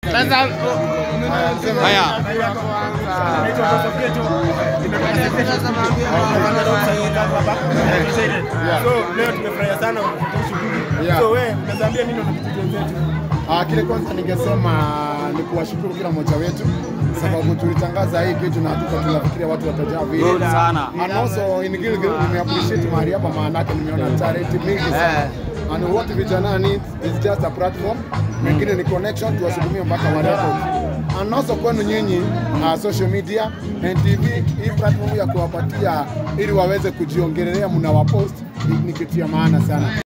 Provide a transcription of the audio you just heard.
Haya. So leo tumefurahia sana kupitia shughuli. Yeah. So wewe unazaambia nini wanakijiji wenzetu? Ah, kile kwanza ningesema ni kuwashukuru kila mmoja wetu sababu tulitangaza hii kitu na hatukuwa tunafikiria watu watajaa vile. Good sana. And also in Gilgil nime appreciate mahali hapa maana yake nimeona talent mingi sana. And what vijana need is just a platform. Mengine ni connection tuwasukumie mpaka wa record. And also kwenu nyinyi uh, social media NTV hii platform ya kuwapatia ili waweze kujiongelelea mnawapost ni, ni kitu ya maana sana.